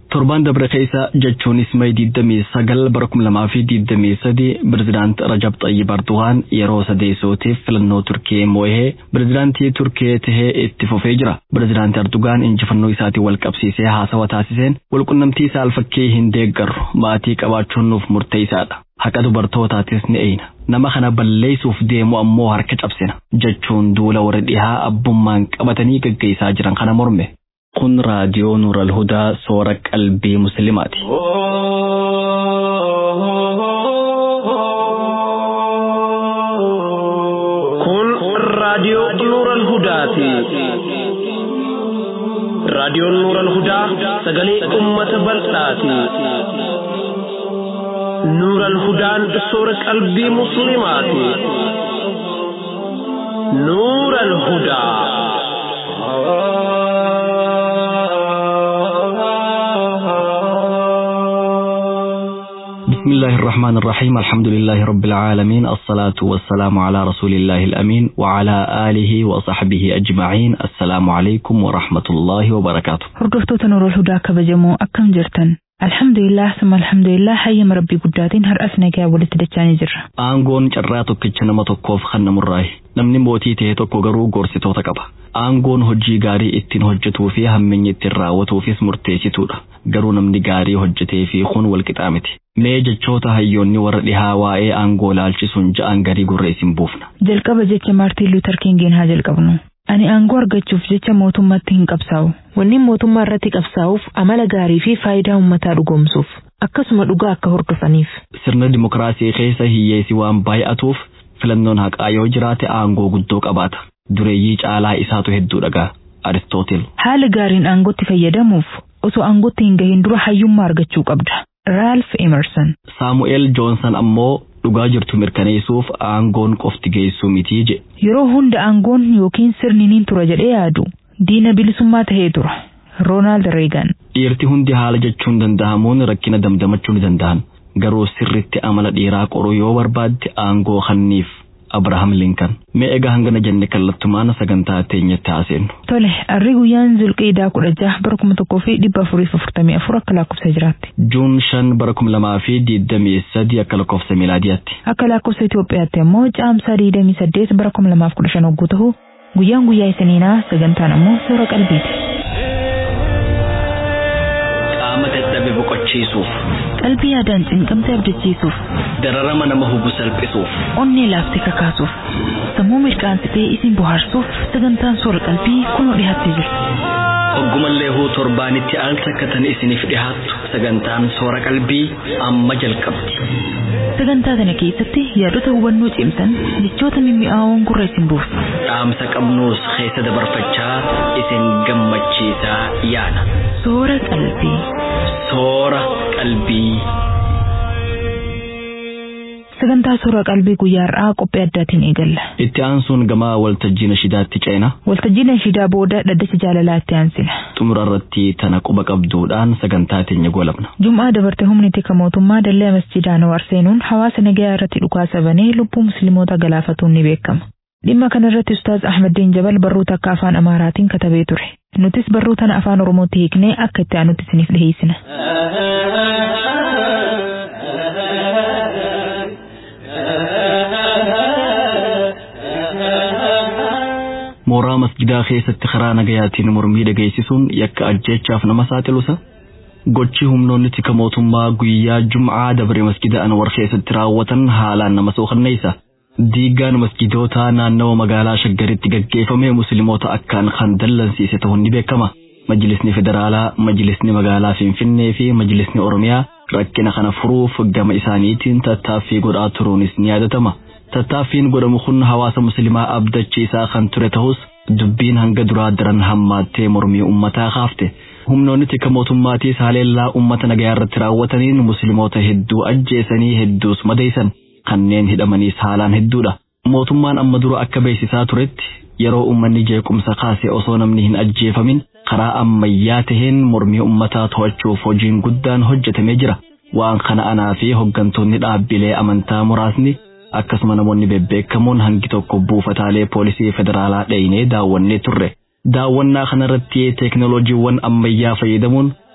Torbaan dabre keessa jechuunis May 29 bara 2023 Pireezidaant Rajab Xayyib Erdogaan yeroo sadeessootiif filannoo Turkii mo'ee pireezidaantii Turkii tahee itti fufee jira. Pireezidaant Erdogaan injifannoo isaatiin wal qabsiisee haasawa taasiseen walqunnamtii saalfakkii hin deeggarru maatii qabaachuun nuuf murteessaadha. Haqa dubartootaatis ni eeyna. Nama kana balleessuuf deemu ammoo harka cabsina jechuun duula warra dhihaa abbummaan qabatanii gaggeessaa jiran kana morme. Kun raadiyoo Nuural Hudaa soora qalbii Musliimaati. Kun raadiyoo Nuural Hudaati. Raadiyoon Nuural Hudaa sagalee uummata bal'aati. Nuural Hudaan soora qalbii Musliimaati. Nuural Hudaa. بسم الله الرحمن الرحيم الحمد لله رب العالمين الصلاة والسلام على رسول الله الأمين وعلى آله وصحبه أجمعين السلام عليكم ورحمة الله وبركاته Hordoftoota Nuurul Hudaa kabajamoo akkam jirtan? Alhamdulillah summa alhamdulillah hayyama rabbii guddaatiin har'as nagaa walitti dachaanii jirra. Aangoon carraa tokkicha nama tokkoof kan namurraayi. Namni mootii ta'e tokko garuu gorsitoota qaba. Aangoon hojii gaarii ittiin hojjetuu fi hamminyi ittiin raawwatuufis murteessituudha. Garuu namni gaarii hojjetee fi kun walqixaa miti. Mee jechoota hayyoonni warra dhihaa waa'ee aangoo laalchisuun ja'an garii gurra isin buufna. Jalqaba jecha Maartiin Luuter Kingiin haa jalqabnu. Ani aangoo argachuuf jecha mootummaatti hin qabsaa'u. Wanni mootummaa irratti qabsaa'uuf amala gaarii fi faayidaa uummataa dhugoomsuuf akkasuma dhugaa akka hordofaniif. Sirna dimokiraasii keessa hiyyeessi waan baay'atuuf filannoon haqaa yoo jiraate aangoo guddoo qabaata. Dureeyyii caalaa isaatu hedduu dhagaa. Aristootel. Haala gaariin aangootti fayyadamuuf osoo aangootti hin gahin dura hayyummaa argachuu qabda. Ralph Emerson. Saamu'eel Joonsan ammoo dhugaa jirtu mirkaneessuuf aangoon qofti geessuu mitii jedhe. Yeroo hunda aangoon yookiin sirni niin tura jedhee yaadu diina bilisummaa tahee tura. Roonaald Reegan. Dhiirti hundi haala jechuun danda'amuun rakkina damdamachuu ni danda'an. Garuu sirritti amala dhiiraa qoruu yoo barbaadde aangoo kanniif Abrahaam Linkan. Mee egaa hangana jenne kallattumaan sagantaa teenyatti haaseennu. Tole, arri guyyaan zulqiidaa kudha jaha bara kuma tokkoo fi dhibba afuriif afurtamii afur akka lakkoofsa jiraatti. Juun shan bara kuma lamaa fi digdamii sadi akka lakkoofsa miilaadiyaatti. Akka lakkoofsa Itoophiyaatti ammoo caamsaa digdamii saddeet bara kuma lamaaf kudha shan hogguu ta'u guyyaan guyyaa isiniinaa sagantaan ammoo soora qalbiiti. Qaama dadhabe boqochiisuuf, Qalbii yaadaan cinqamtee abdachiisuuf, dararama nama hubu salphisuuf, onnee laaftee kakaasuuf, sammuu mirqaansitee isin bohaarsuuf sagantaan soora qalbii kunoo dhiyaattee jirti. hoggumallee huu torbaanitti al takkatan isiniif dhihaattu sagantaan soora qalbii amma jalqabdi. Sagantaa kana keessatti yaadota hubannoo cimsan jechoota mimmi'aawoon gurra isin buusu. Dhaamsa qabnuus keessa dabarfachaa isin gammachiisaa yaana. Soora qalbii. Soora qalbii. Sagantaa soora qalbii guyyaa har'aa qophii addaatiin eegalla. Itti aansuun gamaa waltajjii nashidaatti ceena. Waltajjii nashidaa booda dhaddacha jaalalaa itti aansina. Xumura irratti tana quba qabduudhaan sagantaa teenya golabna. Jum'aa dabarte humni tika mootummaa dallee masjidaa Anwaar seenuun hawaasa nagayaa irratti dhukaasa banee lubbuu musliimoota galaafatuun ni beekama. Dhimma kana irratti Ustaaz Ahmadiin Jabal barruu takka afaan Amaaraatiin katabee ture. Nutis barruu tana afaan Oromootti hiiknee akka itti aanutti isiniif dhiheessina. Mooraa masjidaa keessatti karaa nagayaatiin mormii dhageessisuun yakka ajjeechaaf nama saaxilusa. Gochi humnoonni tika mootummaa guyyaa Jum'aa dabre masjida Anwar keessatti raawwatan haalaan nama sookanneessa. Diigaan masjidootaa naannawa magaalaa Shaggaritti gaggeeffame musliimoota akkaan kan dallansiise ta'uun ni beekama. Majlisni Federaalaa, Majlisni Magaalaa Finfinnee fi Majlisni Oromiyaa rakkina kana furuuf gama isaaniitiin tattaaffii godhaa turuunis ni yaadatama. Tattaaffiin godhamu kun hawaasa musliimaa abdachiisaa kan ture ta'us dubbiin hanga duraa daran hammaattee mormii uummataa kaafte. Humnoonni tika mootummaatiis haleellaa uummata nagayaa irratti raawwataniin musliimoota hedduu ajjeesanii hedduus madeessan. kanneen hidhamaniis haalaan hedduudha. Mootummaan amma dura akka beeksisaa turetti yeroo uummanni jeequmsa kaase osoo namni hin ajjeefamin karaa ammayyaa taheen mormii uummataa to'achuuf hojiin guddaan hojjetamee jira. Waan kana anaa fi hooggantoonni dhaabbilee amantaa muraasni akkasuma namoonni bebbeekamoon hangi tokko buufataalee poolisii federaalaa dheenee daawwannee turre. Daawwannaa kanarratti teeknooloojiiwwan ammayyaa fayyadamuun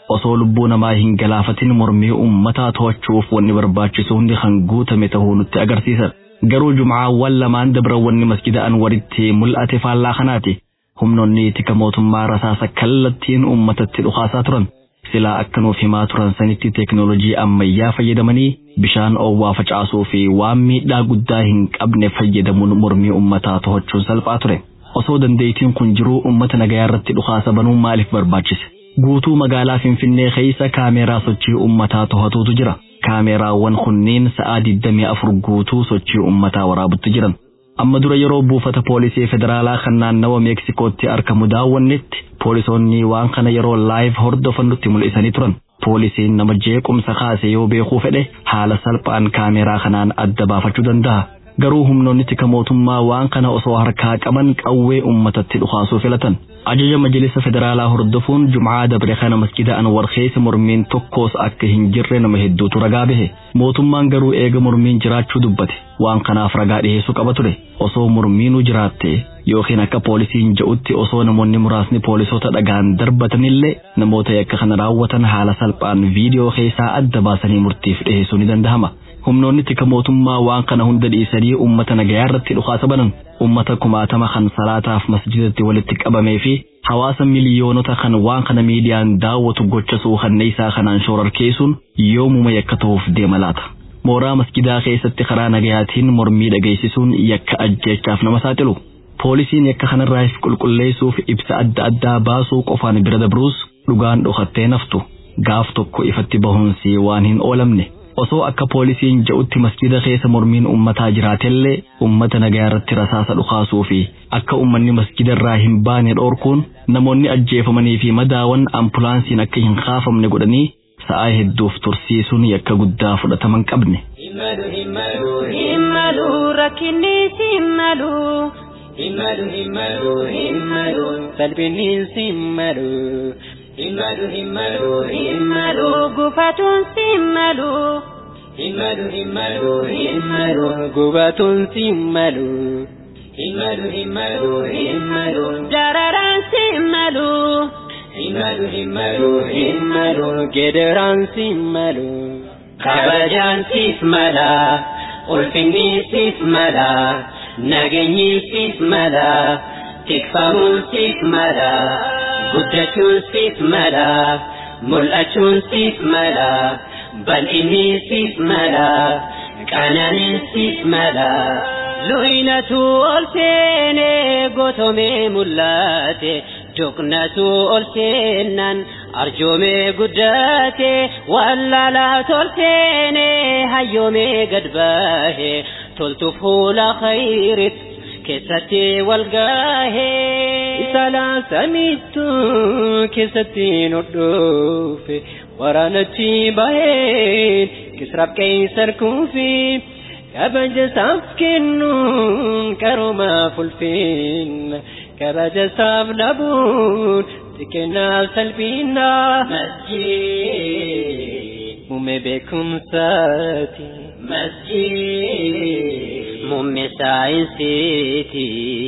osoo lubbuu namaa hin galaafatin mormii ummataa to'achuuf wanni barbaachisu hundi kan guutame ta'uu nutti agarsiisan. Garuu jumcaawwan lamaan dabrawwanni masjida Anwaritti mul'ate faallaa kanaati. Humnoonni tika mootummaa rasaasa kallattiin ummatatti dhukaasaa turan. Silaa akka nuuf himaa turan sanitti teeknoolojii ammayyaa fayyadamanii bishaan oowwaa facaasuu fi waan miidhaa guddaa hin qabne fayyadamuun mormii ummataa to'achuun salphaa ture. Osoo dandeettiin kun jiruu ummata nagayaa irratti dhukaasa banuun maaliif barbaachise? Guutuu magaalaa Finfinnee keessa kaameeraa sochii ummataa to'atuutu jira. Kaameeraawwan kunneen sa'aa 24 guutuu sochii ummataa waraabutti jiran. Amma dura yeroo buufata poolisii federaalaa kan naannawa Meeksikootti argamu daawwannetti poolisoonni waan kana yeroo laayiv hordofan nutti mul'isanii turan. Poolisiin nama jeequmsa kaase yoo beekuu fedhe haala salphaan kaameeraa kanaan adda baafachuu danda'a. Garuu humnoonni tika mootummaa waan kana osoo harkaa qaban qawwee ummatatti dhukaasuu filatan. Ajaja Majlisa Federaalaa hordofuun Jumcaa dabre kana masjida Anwar keessa mormiin tokkos akka hin jirre nama hedduutu ragaa bahe. Mootummaan garuu eega mormiin jiraachuu dubbate. Waan kanaaf ragaa dhiyeessuu qaba ture. Osoo mormiinuu jiraatte yookiin akka poolisiin jedhutti osoo namoonni muraasni poolisoota dhagaan darbatanillee namoota yakka kana raawwatan haala salphaan viidiyoo keessaa adda baasanii murtiif dhiyeessuu ni danda'ama. humnoonni tika mootummaa waan kana hunda dhiisanii ummata nagayaa irratti dhukaasa banan ummata kumaatama kan salaataaf masjidatti walitti qabamee fi hawaasa miliyoonota kan waan kana miidiyaan daawwatu gocha suukanneessaa kanaan shororkeessuun yoomuma yakka ta'uuf deema laata. Mooraa masjidaa keessatti karaa nagayaatiin mormii dhageessisuun yakka ajjeechaaf nama saaxilu. Poolisiin yakka kanarraa if qulqulleessuuf ibsa adda addaa baasuu qofaan bira dabruus dhugaan dhokattee naftu gaaf tokko ifatti bahuunsi waan hin oolamne. osoo akka poolisiin jedhutti masjida keessa mormiin ummataa jiraatellee ummata nagaa irratti rasaasa dhukaasuu fi akka ummanni masjida irraa hin baane dhoorkuun namoonni ajjeefamanii fi madaawan ambulaansiin akka hin kaafamne godhanii sa'aa hedduuf tursiisuun yakka guddaa fudhataman qabne. Himmalu rakkinni simmalu. Himmalu himmalu himmalu salphinni simmalu. Himmalu himmalu himmalu gufatun simmalu. Himmalu himmalu himmalu gubatun simmalu. Himmalu himmalu himmalu dararaan simmalu. Himmalu himmalu himmalu gedaraan simmalu. Kabajaan siif mala ulfinni siif mala nageenyi siif mala tikfamuun siif mala. guddachuun siif mala mul'achuun siif mala bal'inni siif mala qananiin siif mala luyinatu ol seene gotomee mul'ate doqnatu ol seennan arjoomee guddate wallaalaa tol seene hayyoomee gad bahe toltu fuula khayrit keessatti wal gaahee salaasamiittu keessatti nodhoofe waraanachi baheen kisraaf qeessar kuufi kabaja isaaf kennuun qaroomaaf ulfinna kabaja isaaf dhabuun xiqqeennaaf salphina masjid muummee beekumsaati masjid muummee saayinsiiti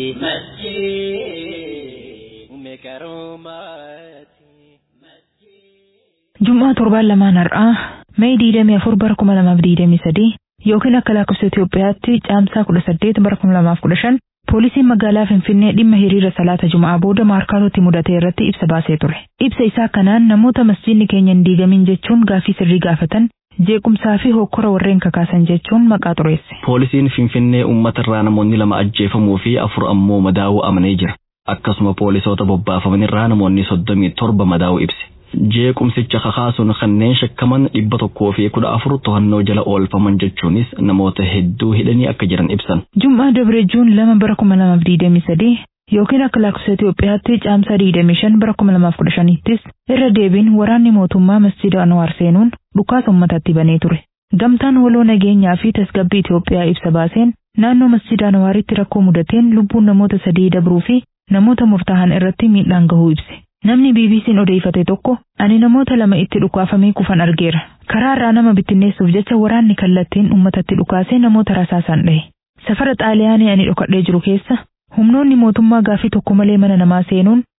masjid muummee qaroomaati. Jum'aa torbaan lamaan har'aa Mee diidamii afur bara kuma lamaaf diidamii sadii yookiin akka lakkoofsa Itoophiyaatti caamsaa kudha saddeet bara kuma lamaaf kudha shan poolisiin magaalaa Finfinnee dhimma hiriira salaata Jum'aa booda maarkaatootti mudate irratti ibsa baasee ture. Ibsa isaa kanaan namoota masjiidni keenya hin diigamin jechuun gaaffii sirrii gaafatan jeequmsaa fi hokkora warreen kakaasan jechuun maqaa xureesse. Poolisiin Finfinnee uummata irraa namoonni lama ajjeefamuu fi afur ammoo madaa'uu amanee jira. Akkasuma poolisoota bobbaafaman irraa namoonni soddomii torba madaa'uu ibse. Jeequmsicha kakaasuun kanneen shakkaman dhibba tokkoo fi kudha afur to'annoo jala oolfaman jechuunis namoota hedduu hidhanii akka jiran ibsan. Jum'aa Dabre Juun lama bara kuma lamaaf diidamii sadii yookiin akka lakkoofsa Itoophiyaatti caamsaa diidamii shan bara kuma lamaaf kudha shanittis irra deebiin waraanni mootummaa masjida Anwaar seenuun dhukaasa uummatatti banee ture. Gamtaan waloo nageenyaa fi tasgabbii Itoophiyaa ibsa baaseen naannoo masjida Anwaaritti rakkoo mudateen lubbuun namoota sadii dabruu fi namoota murtaa'an irratti miidhaan gahuu ibse. Namni BBC'n odeeffate tokko ani namoota lama itti dhukaafamee kufan argeera. Karaa irraa nama bittinneessuuf jecha waraanni kallattiin uummatatti dhukaasee namoota rasaasaan dhahe. Safara xaaliyaanii ani dhokadhee jiru keessa humnoonni mootummaa gaafii tokko malee mana namaa seenuun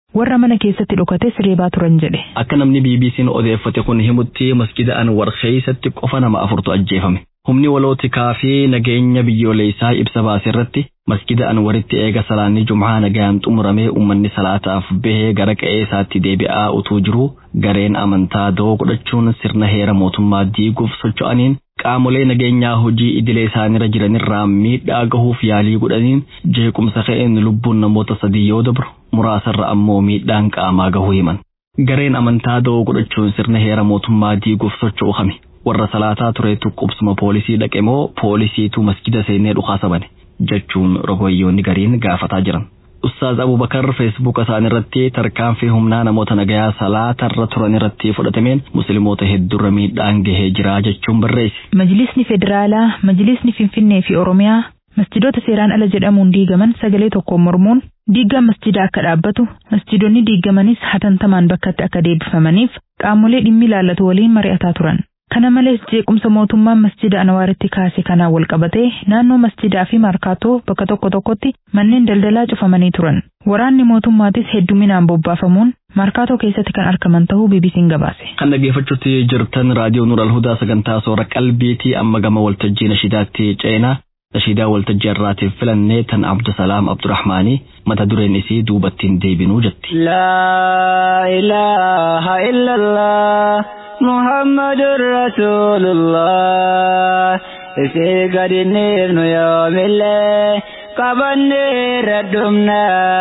warra mana keessatti dhokates reebaa turan jedhe. Akka namni BBC'n odeeffate kun himutti masjida Anwar keessatti qofa nama afurtu ajjeefame. Humni walootikaa fi nageenya biyyoolessaa ibsa baase irratti masjida Anwaritti eega salaanni Jum'aa nagaan xumuramee uummanni salaataaf bahee gara qe'ee isaatti deebi'aa utuu jiru gareen amantaa doo godhachuun sirna heera mootummaa diiguuf socho'aniin qaamolee nageenyaa hojii idilee isaanirra jiranirraa miidhaa gahuuf yaalii godhaniin jeequmsa ka'een lubbuun namoota sadii yoo dabru muraasarra ammoo miidhaan qaamaa gahuu himan. Gareen amantaa doo godhachuun sirna heera mootummaa diiguuf socho'u hame. Warra salaataa tureetu qubsuma poolisii dhaqe moo poolisiitu masjida seenee dhukaasa bane jechuun rogoyyoonni gariin gaafataa jiran. Ustaaz Abubakar feesbuuka isaanii irratti tarkaanfii humnaa namoota nagayaa salaatarra turan irratti fudhatameen musliimoota hedduurra miidhaan gahee jira jechuun barreesse. Majlisni Federaalaa, Majlisni Finfinnee fi Oromiyaa masjidoota seeraan ala jedhamuun diigaman sagalee tokkoon mormuun diigaan masjidaa akka dhaabbatu masjidonni diigamanis hatantamaan bakkatti akka deebifamaniif qaamolee dhimmi ilaallatu waliin mari'ataa turan. Kana malees jeequmsa mootummaan masjida Anwaaritti kaase kanaan wal qabatee naannoo masjidaa fi markaatoo bakka tokko tokkotti manneen daldalaa cufamanii turan. Waraanni mootummaatis hedduminaan bobbaafamuun markaatoo keessatti kan argaman ta'uu BBC'n gabaase. Kan dhaggeeffachuutti jirtan raadiyoo Nuur Alhudaa sagantaa soora qalbiitii amma gama waltajjii nashiidaatti ceenaa nashiidaa waltajjii irraatiif filannee tan Abdusalaam Abdurrahmaanii mata dureen isii duubattiin deebinuu jetti. لا إله إلا الله محمد رسول الله إسي قد النبن يوم الله قبني ردمنا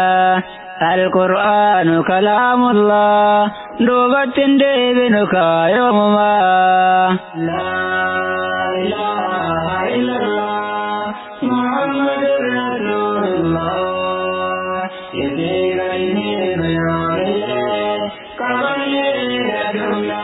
القرآن كلام الله دوبت ديبنك يوم ما لا إله إلا الله محمد رسول الله إسي قد النبن يوم الله قبني ردمنا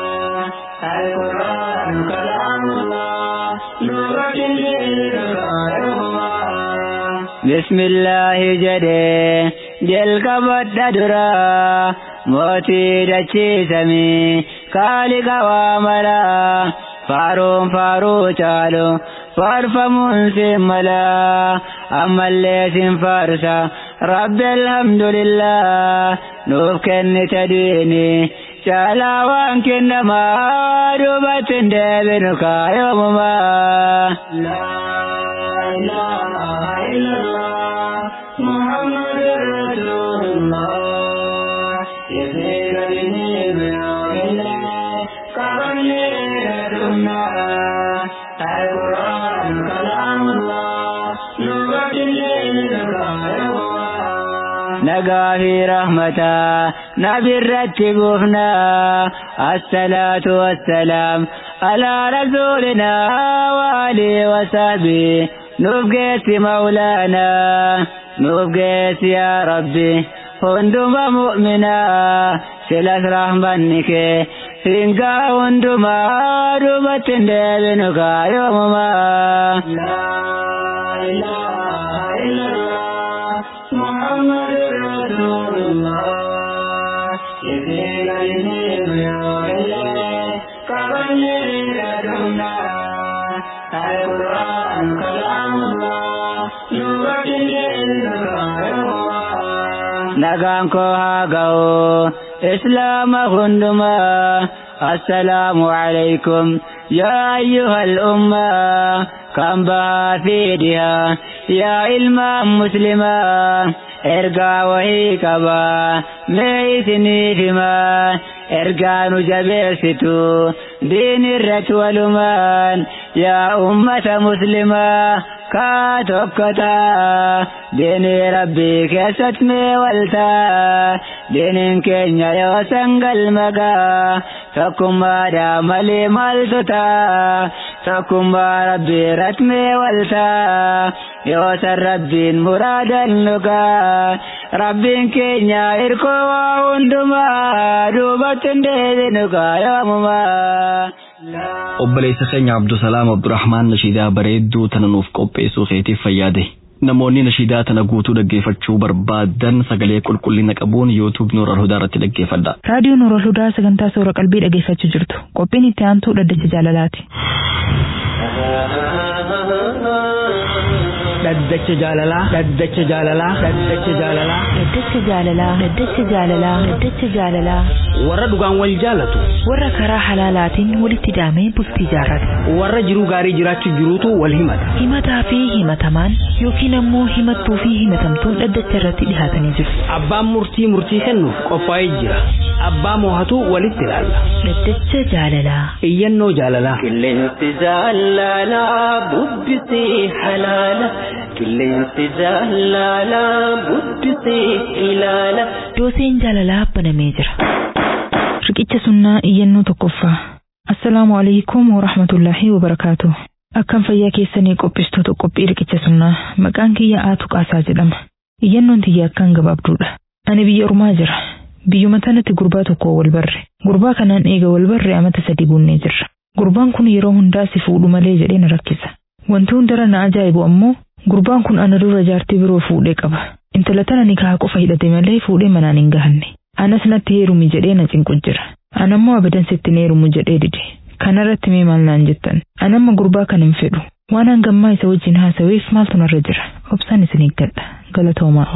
القرآن كلام الله دوبت ديبنك يوم ما بسم الله جدي جل كبد درا موتي دچي سمي خالق واملا فاروم فارو چالو فارفمون سملا أما اللي فارسا رب الحمد لله نوف كن تديني شالا وانك نما دوبت دبنك يوم ما لا إله إلا الله محمد رسول الله يسير به بيوم كرني ردنا القرآن كلام الله نقى في رحمته نبي رتبوفنا الصلاة والسلام على رسولنا وآله وصحبه نبقيت مولانا نبقيت يا ربي هندما مؤمنا سلاس رحمنك هنگا هندما دوبت دبنك يومما لا إله إلا الله محمد رسول الله يزيل يزيل يا إله كبني لدنا القرآن كلام الله nagaan koo haa ga'u islaama hundumaa assalaamu alaykum yaa ayyuhal ummaa kan bahaa fi dhihaa yaa ilmaan muslimaa ergaa wahii qabaa mee isiniif himaa ergaa nu jabeessitu diin irratti walumaan yaa ummata muslimaa kaa tokko taa diinii rabbii keessatti mee waltaa diiniin keenya yoo sangal magaa tokkummaadhaa malee maaltu taa tokkummaa rabbii irratti mee waltaa yoo san rabbiin muraadan nugaa rabbiin keenya irkoo waa hundumaa duubatti hin deebinu gaa yoomumaa. obboleessa keenya Abdusalaam Abdurrahmaan nashiidaa bareedduu tana nuuf qopheessuu keetiif fayyaade. Namoonni nashiidaa tana guutuu dhaggeeffachuu barbaadan sagalee qulqullina qabuun yuutuub Nuur Alhudaa irratti dhaggeeffadha. Raadiyoo Nuur Alhudaa sagantaa soora qalbii dhaggeeffachuu jirtu. Qophiin itti aantuu dhaddacha jaalalaati. Dhaddacha jaalalaa. Dhaddacha jaalalaa. Dhaddacha jaalalaa. Dhaddacha jaalalaa. Dhaddacha jaalalaa. Dhaddacha jaalalaa. Warra dhugaan wal jaalatu. Warra karaa halaalaatiin walitti hidhamee bultii jaarrate. Warra jiruu gaarii jiraachuu jiruutu wal himata. Himataa fi himatamaan yookiin ammoo himattuu fi himatamtuun dhaddacha irratti dhihaatanii jiru. Abbaan murtii murtii kennuuf qophaa'ee jira. Abbaa moohatu walitti ilaalla. Dhaddacha jaalalaa. Iyyannoo jaalalaa. Qilleensi jaalalaa bubbisee halaala. Qilleensi jaalalaa bubbisee ilaala. Dooseen jaalalaa banamee jira. Riqicha sunnaa iyyannoo tokkoffaa. Assalaamu alaikum wa rahmatullaahi wa barakaatu. Akkam fayyaa keessanii qophistoota qophii riqicha sunnaa maqaan kiyya Aatu Qaasaa jedhama. Iyyannoon tiyya akkaan gabaabduudha. Ani biyya ormaa jira. Biyyuma tanatti gurbaa tokko wal barre. Gurbaa kanaan eega wal barre amata sadi guunnee jirra. Gurbaan kun yeroo hundaa si fuudhu malee jedhee na rakkisa. Wanti hundara na ajaa'ibu ammoo gurbaan kun ana dura jaartii biroo fuudhee qaba. Intala tana nikaa qofa hidhate malee fuudhee manaan hin gahanne. Anas natti heerumi jedhee na cinqu jira. Anammoo abadan sitti hin heerumu jedhee dide. Kanarratti mee maal naan jettan? Anamma gurbaa kan hin fedhu. Waan hangammaa isa wajjin haasaweef maaltu narra jira? Obsaan isin eeggadha. Galatoomaa.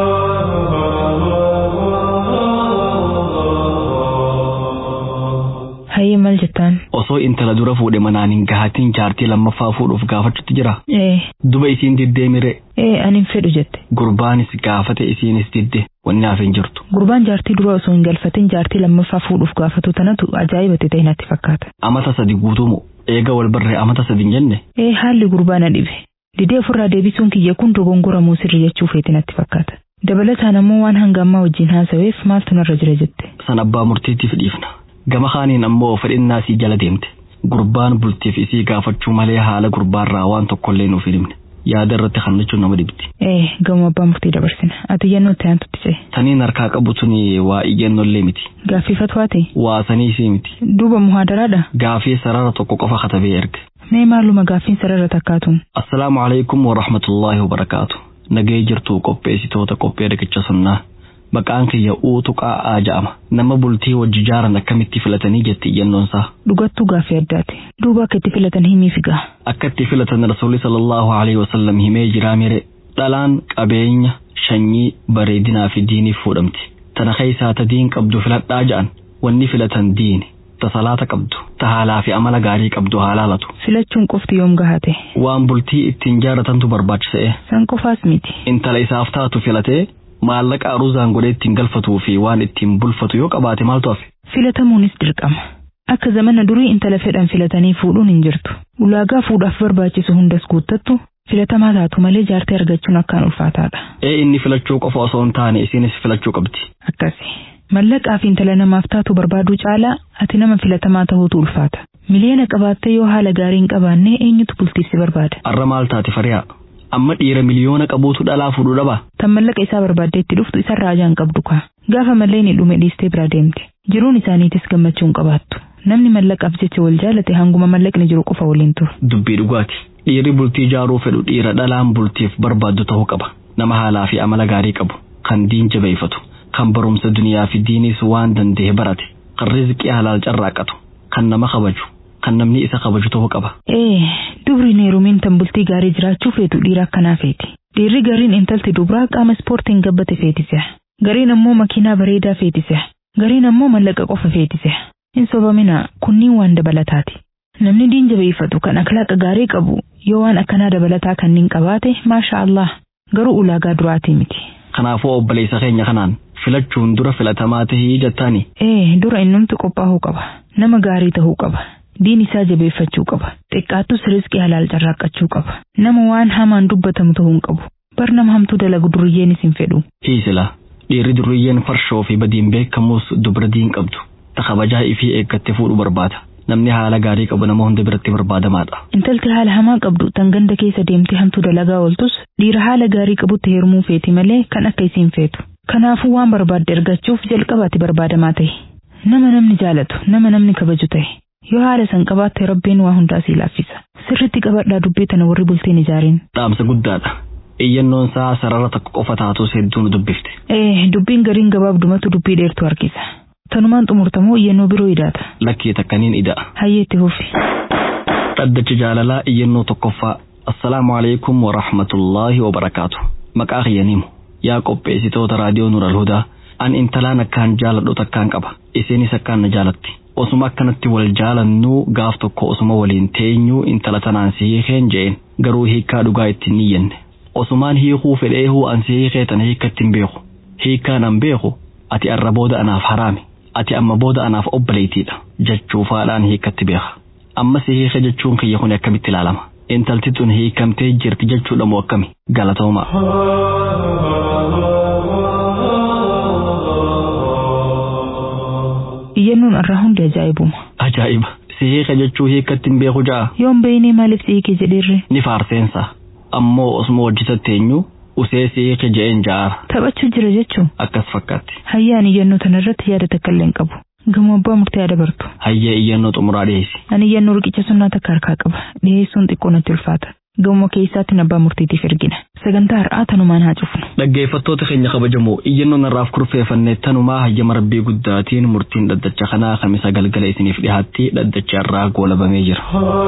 Hayyee maal jettaan? Osoo intala dura fuudhe manaan hin gahatiin jaartii lammaffaa fuudhuuf gaafachuutti jira. Ee, Duba isiin diddee mire ee ani hin fedhu jette. gurbaanis gaafate isiinis didde wanni hafe hin jirtu. Gurbaan jaartii dura osoo hin galfatin jaartii lammaffaa fuudhuuf gaafatu tanatu ajaa'ibatti ta'e natti fakkaata. Amata sadi guutuumu eega wal barree amata sadi hin jenne Ee haalli gurbaa na dhibe. Didee ofirraa deebisuun kiyya kun dogongoramuu sirri jechuu feeti natti fakkaata. Dabalataan ammoo waan hanga ammaa wajjin haasaweef maaltu narra jira jette. san abbaa murtiitiif dhiifna. Gama kaaniin ammoo fedhinnaa sii jala deemte. Gurbaan bultiif isii gaafachuu malee haala gurbaarraa waan tokkollee nuuf hin himne. Yaada irratti hannachuun nama dhibdi. Ee gama abbaa murtii dabarsina. Ati iyyannoo itti aantutti ce'e. Taniin harkaa qabu tuni waa iyyannollee miti. Gaaffifatu haati. Waa sanii isii miti. Duuba muhaadaraadha. Gaafii sarara tokko qofa katabee erge. Mee maaluma gaaffiin sarara takkaatuun. Assalaamu alaikum wa rahmatullaahi wa barakaatu. Nagee jirtu qopheessitoota qophee riqicha sunnaa. Maqaan kiyya uutu qaa'aa ja'ama. Nama bultii wajji jaaran akkamitti filatanii jetti iyyannoonsaa. Dhugattuu gaaffii addaati. Duuba akka itti filatan himiif gaa. Akka itti filatan rasuulli sallallahu alaihi wasallam himee jiraa mire dhalaan qabeenya shanyii bareedinaa fi diiniif fuudhamti. Tana keessaa ta diin qabdu filadhaa ja'an wanni filatan diini. Ta salaata qabdu, ta haalaa fi amala gaarii qabdu haa laalatu. Filachuun qofti yoom gahate. Waan bultii ittiin jaaratantu barbaachisa'e. San qofaas miti. Intala isaaf taatu filatee maallaqa aruuzaan godhee ittiin galfatuu fi waan ittiin bulfatu yoo qabaate maaltu hafe? Filatamuunis dirqama. Akka zamana durii intala fedhan filatanii fuudhuun hin jirtu. Ulaagaa fuudhaaf barbaachisu hundas guuttattu filatamaa taatu malee jaartii argachuun akkaan ulfaataadha. Ee inni filachuu qofa osoo hin taane isinis filachuu qabdi. Akkasi. Mallaqaa fi intala namaaf taatu barbaaduu caalaa ati nama filatamaa ta'uutu ulfaata. Miliyoona qabaattee yoo haala gaarii hin qabaanne eenyutu bultiif si barbaada? Arra maal taate fariyaa? Amma dhiira miliyoona qabuutu dhalaa fuudhuu dhabaa? Tan mallaqa isaa barbaaddee itti dhuftu isarraa ajaan qabdu kaa. Gaafa mallee ni dhume dhiistee bira deemte. Jiruun isaaniitis gammachuu hin qabaattu. Namni mallaqaaf jecha wal jaalate hanguma mallaqni jiru qofa waliin turu. Dubbii dhugaati. Dhiirri bultii jaaruu fedhu dhiira dhalaan bultiif barbaaddu ta'uu qaba. Nama haalaa fi amala gaarii qabu. Kan diin jabeeffatu. Kan barumsa duniyaa fi diinis waan danda'e barate. Kan rizqii halaal carraaqatu. Kan nama kabaju. Kan namni isa kabaju ta'uu qaba. Ee, dubri neerumiin tan bultii gaarii jiraachuu feetu dhiira akkanaa feeti. Dhiirri gariin intalti dubraa qaama ispoortiin gabbate feetise. Gariin ammoo makiinaa bareedaa feetise. Gariin ammoo mallaqa qofa feetise. Hin sobamina kunniin waan dabalataati. Namni diin jabeeffatu kan akhlaaqa gaarii qabu yoo waan akkanaa dabalataa kanneen qabaate maasha Allah garuu ulaagaa duraatii miti. Kanaafuu obboleessa keenya kanaan filachuun dura filatamaa tahii jettaani. Ee dura innumti qophaa'uu qaba. Nama gaarii ta'uu qaba. Diin isaa jabeeffachuu qaba. Xiqqaattus rizqii halaal carraaqqachuu qaba. Nama waan hamaan dubbatamu ta'uu hin qabu. Bar nama hamtuu dalagu duriyyeenis hin fedhu. Hiisila. Dhiirri duriyyeen farshoo fi badiin beekamus dubra diin qabdu. Ta kabajaa ifii eeggatte fuudhu barbaada. Namni haala gaarii qabu nama hunda biratti barbaadamaadha. Intalti haala hamaa qabdu tan ganda keessa deemtee hamtuu dalagaa ooltus dhiira haala gaarii qabutti heerumuu feeti malee kan akka isiin feetu. Kanaafuu waan barbaadde argachuuf jalqabaatti barbaadamaa ta'e. Nama namni jaalatu, nama namni kabaju ta'e. Yoo haala san qabaatte rabbiin waa hundaa sii laaffisa. Sirritti qabadhaa dubbii tana warri bultiin ijaariin. Dhaamsa guddaadha. Iyyannoon isaa sarara tokko qofa taatus hedduun dubbifte. Ee, dubbiin gariin gabaabdumatu dubbii dheertu harkisa. Tanumaan xumurtamoo iyyannoo biroo idaata. Lakkii takkaniin ida'a. Hayyeetti hufi. Dhaddacha jaalalaa iyyannoo tokkoffaa assalaamu alaikum warahmatullaahi wabarakaatu maqaa kiyyaniimu yaa qopheessitoota raadiyoo nural hudaa an intalaan akkaan jaaladhu takkaan qaba isinis akkaan na jaalatti osuma akkanatti wal jaalannuu gaaf tokko osuma waliin teenyuu intala tanaan si hiikeen je'een garuu hiikkaa dhugaa ittiin niyyanne osumaan hiikuu fedheehuu an si hiikee tana hiikkatti hin beeku hiikkaan an beeku ati arra booda anaaf haraami ati amma booda anaaf obboleetiidha jechuufaadhaan hiikkatti beeka amma si hiike jechuun kiyya kun akkamitti ilaalama intalti tun hiikamtee jirti jechuudha moo akkami galatoomaa. iyyannoon irraa hundi ajaa'ibuma Ajaa'iba si hiike jechuu hiikkatti hin beeku ja'a yoon beeynee maaliif si hiike jedheerre ni faarseensa ammoo osuma hojjetatti eenyu usee si hiike je'een ja'aara taphachuu jira jechuun akkas fakkaatti hayyaan iyyannoo tanarratti yaada takka illee hin qabu gamoo abbaa murtee haa dabartu hayyee iyyannoo xumuraa dhiyeessi ani iyyannoo riqicha sunnaa takka harkaa qaba dhiyeessuun xiqqoo natti ulfaata gamoo keessaatti abbaa murtiitiif ergina sagantaa har'aa tanumaan haa cufnu dhaggeeffattoota keenya kabajamoo iyyannoon irraaf kurfeeffannee tanumaa hayyama rabbii guddaatiin murtiin dhaddacha kanaa kamisa galgala isiniif dhihaatti dhaddacha irraa goolabamee jira.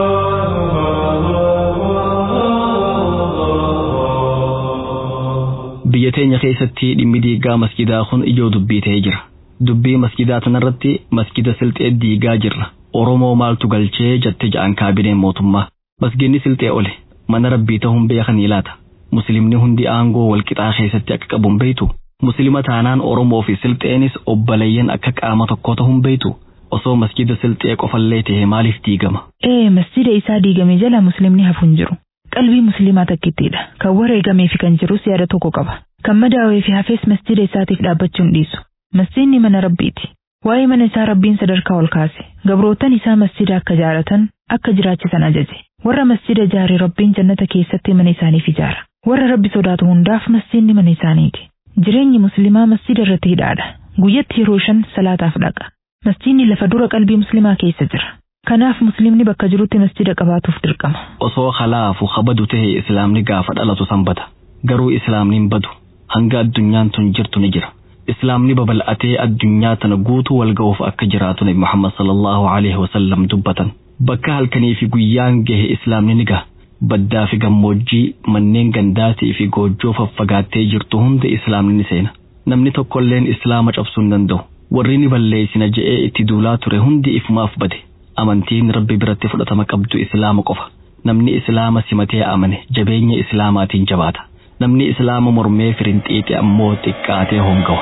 biyya teenya keessatti dhimmi diigaa masgidaa kun ijoo dubbii ta'ee jira. Dubbii masgidaa tanarratti masgida silxee diigaa jirra. Oromoo maaltu galchee jette ja'an kaabineen mootummaa. Masginni silxee ole mana rabbii ta'uun beekanii laata. Muslimni hundi aangoo walqixaa keessatti akka qabuun beeytu. Muslima taanaan Oromoo fi silxeenis obboleeyyan akka qaama tokkoo ta'uun beeytu. Osoo masgida silxee qofallee ta'e maaliif diigama? ee masjida isaa diigame jala muslimni hafu hin jiru qalbii muslimaa takkittiidha kan wareegamee fi kan jirus yaada tokko qaba kan madaawee fi hafees masjida isaatiif dhaabbachuun dhiisu masjidni mana rabbiiti waa'ee mana isaa rabbiin sadarkaa ol kaase gabrootan isaa masjida akka jaaratan akka jiraachisan ajaje warra masjida ijaare rabbiin jannata keessatti mana isaaniif ijaara warra rabbi sodaatu hundaaf masjidni mana isaaniiti jireenyi muslimaa masjida irratti hidhaadha guyyatti yeroo shan salaataaf dhaqa masjidni lafa dura qalbii muslimaa keessa jira kanaaf muslimni bakka jirutti masjida qabaatuuf dirqama Osoo halaafu kabadu ta'e islaamni gaafa dhalatu sanbata. Garuu islaamni hin badu. Hanga addunyaan tun jirtu ni jira. Islaamni babal'atee addunyaa tana guutuu wal ga'uuf akka jiraatu Nabi Muhammad sallallahu alaihi wasallam dubbatan. Bakka halkanii fi guyyaan gahe islaamni ni gaha. Baddaa fi gammoojjii manneen gandaatii fi goojjoo faffagaattee jirtu hunda islaamni ni seena. Namni tokkolleen islaama cabsuu hin danda'u. Warri ni balleessina je'ee itti duulaa ture hundi ifumaaf bade. Amantiin rabbi biratti fudhatama qabdu islaama qofa. Namni islaama simatee amane jabeenya islaamaatiin jabaata. Namni islaama mormee firinxiixe ammoo xiqqaatee hongawa.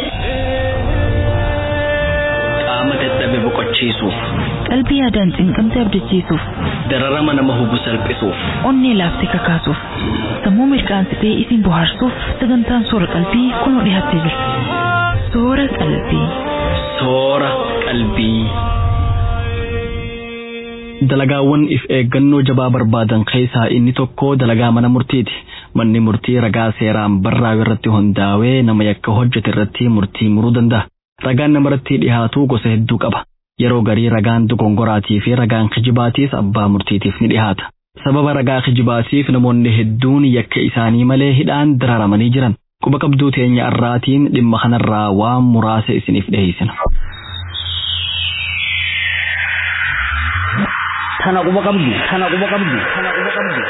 Qaama dadhabe boqochiisuuf, qalbii yaadaan cinqamte abdachiisuuf dararama nama hubu salphisuuf, onnee laaftee kakaasuuf sammuu mirqaansitee isin bohaarsuuf sagantaan soora qalbii kunoo dhiyaattee jirti soora qalbii soora qalbii. Dalagaawwan if eeggannoo jabaa barbaadan keessaa inni tokko dalagaa mana murtiiti. Manni murtii ragaa seeraan barraa'u irratti hundaa'ee nama yakka hojjete irratti murtii muruu danda'a. Ragaan namarratti dhihaatu gosa hedduu qaba. Yeroo garii ragaan dogongoraatii fi ragaan kijibaatiis abbaa murtiitiif ni dhihaata. Sababa ragaa kijibaatiif namoonni hedduun yakka isaanii malee hidhaan dararamanii jiran. Quba qabduu teenya irraatiin dhimma kanarraa waan muraasa isiniif dhiheessina. Tana quba qabdu, tana quba qabdu, tana quba qabdu.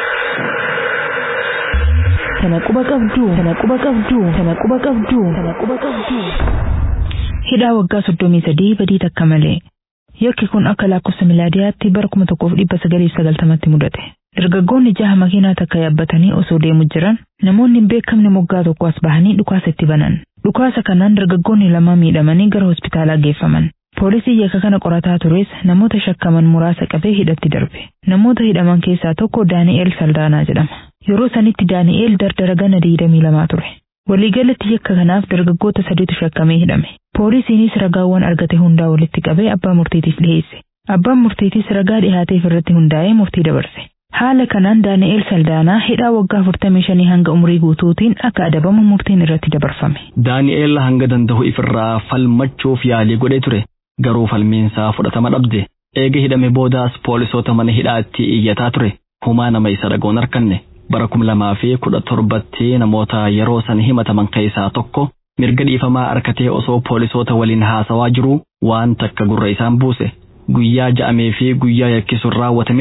tana quba qabdu tana quba qabdu tana quba qabdu tana quba qabdu hidhaa waggaa soddomii sadii badii takka malee yakki kun akka lakkoofsa milaadiyaatti bara kuma tokkoof dhibba sagaliif sagaltamatti mudate dargaggoonni jaha makiinaa takka yaabbatanii osoo deemu jiran namoonni hin beekamne moggaa tokko as bahanii dhukaasa itti banan dhukaasa kanaan dargaggoonni lama miidhamanii gara hospitaalaa geeffaman Poolisii yakka kana qorataa tures namoota shakkaman muraasa qabee hidhatti darbe. Namoota hidhaman keessaa tokko Daani'eel Saldaanaa jedhama. Yeroo sanitti Daani'eel dardara gana digdamii lamaa ture. Waliigalatti yakka kanaaf dargaggoota sadiitu shakkamee hidhame. Poolisiinis ragaawwan argate hundaa walitti qabee abbaa murtiitiif dhiyeesse. Abbaan murtiitis ragaa dhihaateef irratti hundaa'ee murtii dabarse. Haala kanaan Daani'eel Saldaanaa hidhaa waggaa 45 hanga umurii guutuutiin akka adabamu murtiin irratti dabarfame. Daani'eel hanga danda'u ifirraa falmachuuf yaalii godhee ture. Garuu falmiinsaa fudhatama dhabde. Eega hidhame boodaas poolisoota mana hidhaatti iyyataa ture. Humaa nama isa dhagoon harkanne. Bara kum lamaa fi kudha torbatti namoota yeroo san himataman keessaa tokko mirga dhiifamaa harkatee osoo poolisoota waliin haasawaa jiruu waan takka gurra isaan buuse. Guyyaa ja'amee fi guyyaa yakki sun raawwatametti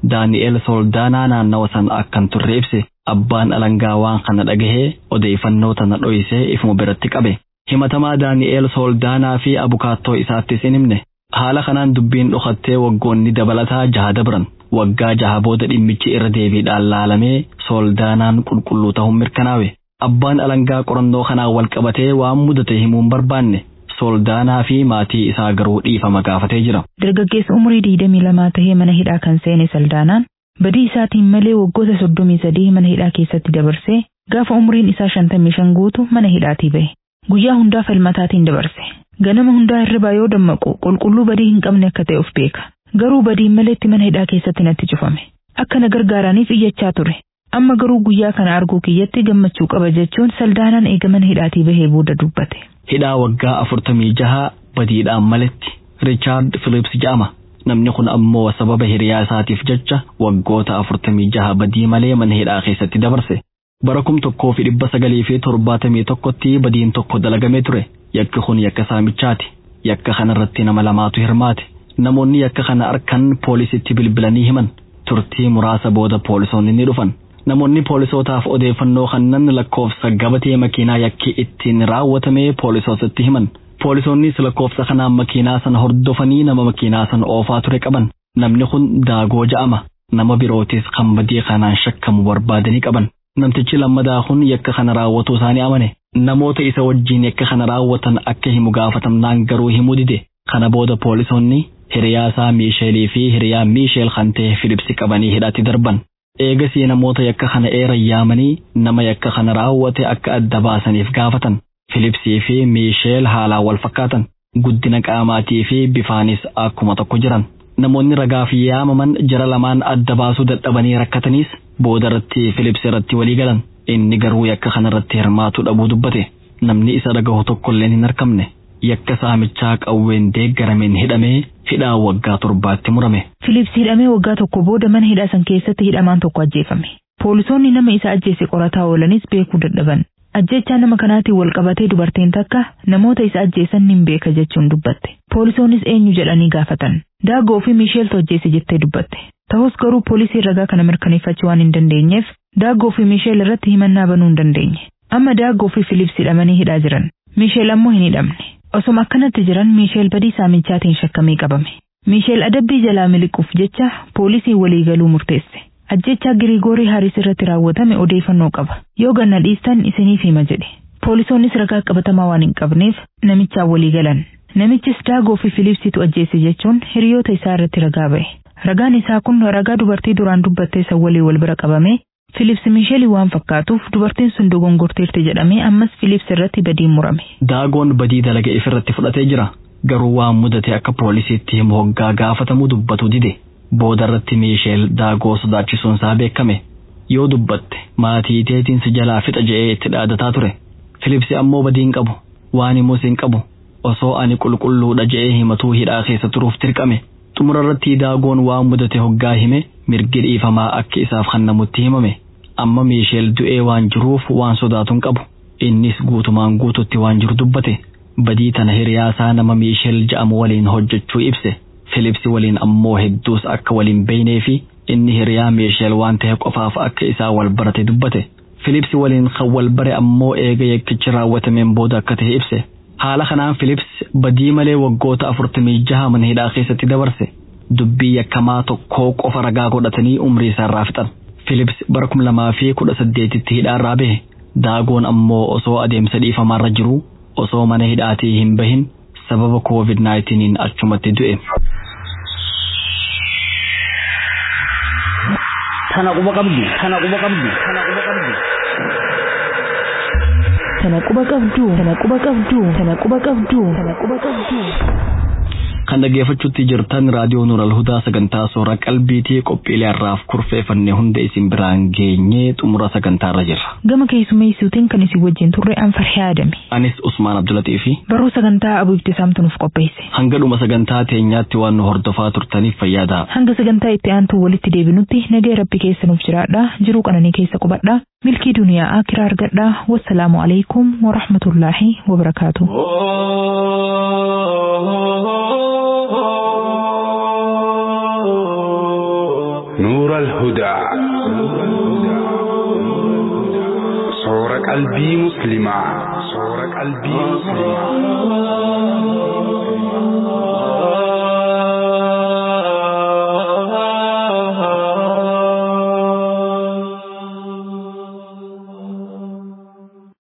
Daani'eel Sooldaanaa naannawa san akkan turre ibse abbaan alangaa waan kana dhagahee odeeffannoo tana dho'isee ifuma biratti qabe. Himatamaa Daani'eel Sooldaanaa fi abukaattoo isaattis hin himne. Haala kanaan dubbiin dhokattee waggoonni dabalataa jaha dabran. Waggaa jaha booda dhimmichi irra deebiidhaan laalamee Sooldaanaan qulqulluu ta'uun mirkanaawe. Abbaan alangaa qorannoo kanaan wal qabatee waan mudate himuun barbaanne. Sooldaanaa fi maatii isaa garuu dhiifama gaafatee jira. Dargaggeessa umurii digdamii lamaa tahee mana hidhaa kan seene Saldaanaan badii isaatiin malee waggoota soddomii sadii mana hidhaa keessatti dabarsee gaafa umuriin isaa shantamii shan guutu mana hidhaatii bahe. Guyyaa hundaa falmataatiin dabarse. Ganama hundaa hirribaa yoo dammaqu qulqulluu badii hin qabne akka ta'e of beeka. Garuu badiin maleetti mana hidhaa keessatti natti cufame. Akka na gargaaraniif iyyachaa ture. Amma garuu guyyaa kana arguu kiyyatti gammachuu qaba jechuun Saldaanaan eega mana hidhaatii bahee booda dubbate. Hidhaa waggaa afurtamii jaha badiidhaan maletti Riichaard Philips jedhama. Namni kun ammoo sababa hiriyaa isaatiif jecha waggoota afurtamii jaha badii malee mana hidhaa keessatti dabarse. Bara kum tokkoo fi dhibba sagalii fi torbaatamii tokkotti badiin tokko dalagamee ture. Yakki kun yakka saamichaati. Yakka kanarratti nama lamaatu hirmaate. Namoonni yakka kana arkan poolisitti bilbilanii himan. Turtii muraasa booda poolisoonni ni dhufan. Namoonni poolisootaaf odeeffannoo kannan lakkoofsa gabatee makiinaa yakki ittiin raawwatame poolisootatti himan. Poolisoonnis lakkoofsa kanaan makiinaa sana hordofanii nama makiinaa sana oofaa ture qaban. Namni kun daagoo ja'ama. Nama birootis kan badii kanaan shakkamu barbaadanii qaban. Namtichi lammadaa kun yakka kana raawwatuu isaanii amane. Namoota isa wajjiin yakka kana raawwatan akka himu gaafatamnaan garuu himuu dide. Kana booda poolisoonni hiriyaa isaa Miisheelii fi hiriyaa Miisheel kan ta'e Filipsi qabanii hidhaatti darban. Eegasii namoota yakka kana eeran yaamanii nama yakka kana raawwate akka adda baasaniif gaafatan. Filipsii fi Miisheel haalaan wal fakkaatan. Guddina qaamaatii fi bifaanis akkuma tokko jiran. Namoonni ragaaf yaamaman jara lamaan adda baasuu dadhabanii rakkataniis boodarratti Filips irratti walii galan. Inni garuu yakka kanarratti hirmaatu dhabuu dubbate. Namni isa dhagahu tokkolleen hin argamne. Yakka saamichaa qawween deeggarameen hidhamee hidhaa waggaa torbaatti murame. Filips hidhamee waggaa tokko booda mana hidhaa san keessatti hidhamaan tokko ajjeefame. Poolisoonni nama isa ajjeese qorataa oolanis beekuu dadhaban. Ajjechaa nama kanaatiin wal qabatee dubartiin takka namoota isa ajjeesan nin beeka jechuun dubbatte. Poolisoonnis eenyu jedhanii gaafatan. Daagoo fi Miisheeltu ajjeese jettee dubbatte. Ta'us garuu poolisiin ragaa kana mirkaneeffachuu waan hin dandeenyeef Daagoo fi Miisheel irratti himannaa banuu hin dandeenye. Amma Daagoo fi Filips hidhamanii hidhaa jiran. Miisheel ammoo hin hidhamne. Osoma akkanatti jiran Miisheel badii saamichaatiin shakkamee qabame. Miisheel adabbii jalaa miliquuf jecha poolisiin waliigaluu murteesse. Ajjechaa Giriigoorii Haaris irratti raawwatame odeeffannoo qaba. Yoo ganna dhiistan isiniif hima jedhe. Poolisoonnis ragaa qabatamaa waan hin qabneef namichaan walii galan. Namichis Daagoo fi Filipsitu ajjeese jechuun hiriyoota isaa irratti ragaa ba'e. Ragaan isaa kun ragaa dubartii duraan dubbattee san walii wal bira qabame. Filips Miisheelii waan fakkaatuuf dubartiin sun dogongorteerti jedhamee ammas Filips irratti badiin murame. Daagoon badii dalaga ifirratti fudhatee jira. Garuu waan mudate akka poolisiitti himu hoggaa gaafatamuu dubbatu dide. Boodarratti Miisheel daagoo sodaachisuun isaa beekame. Yoo dubbatte maatii teetiin si jalaa fixa je'ee itti dhaadataa ture. Filipsi ammoo badiin qabu. Waan himus hin qabu. Osoo ani qulqulluudha je'ee himatuu hidhaa keessa turuuf dirqame. Xumurarratti daagoon waan mudate hoggaa hime mirgi dhiifamaa akka isaaf kennamutti himame. Amma Miisheel du'ee waan jiruuf waan sodaatu hin qabu. Innis guutumaan guututti waan jiru dubbate. Badii tana hiriyaasaa nama Miisheel ja'amu waliin hojjechuu ibse. Filipsi waliin ammoo hedduus akka waliin beeynee fi inni hiriyaa Miisheel waan ta'e qofaaf akka isaa wal barate dubbate. Filipsi waliin kan wal bare ammoo eega yakkichi raawwatameen booda akka ta'e ibse. Haala kanaan Filips badii malee waggoota afurtamii jaha mana hidhaa keessatti dabarse. Dubbii yakkamaa tokkoo qofa ragaa godhatanii umrii isaarraa fixan. Filips bara kum lamaa fi kudha saddeetitti hidhaarraa bahe. Daagoon ammoo osoo adeemsa dhiifamaarra jiru osoo mana hidhaatii hin bahin sababa COVID-19 achumatti du'e. Tana quba qabdu, tana quba qabdu, tana quba qabdu. Tana quba qabdu, tana quba qabdu, tana quba qabdu, tana quba qabdu. Kan dhaggeeffachuutti jirtan raadiyoo Nuural Hudaa sagantaa soora qalbiitii qophiilee har'aaf kurfeeffannee hunda isin biraan geenyee xumura sagantaarra jirra. Gama keessummeessuutiin kan isin wajjin turre Anfarhee Adame. Anis Usmaan Abdulatii fi Barruu sagantaa Abuu Ibtisaamtu nuuf qopheesse. hanga dhuma sagantaa teenyaatti waan nu hordofaa turtaniif fayyadaa. Hanga sagantaa itti aantu walitti deebinutti nagaya rabbi keessa nuuf jiraadha. Jiruu qananii keessa qubadha. Milkii duniyaa akiraa argadha. Wassalaamu alaikum wa rahmatullaahi wa barakaatuh. نور الهدى صور قلبي مسلما صور قلبي مسلما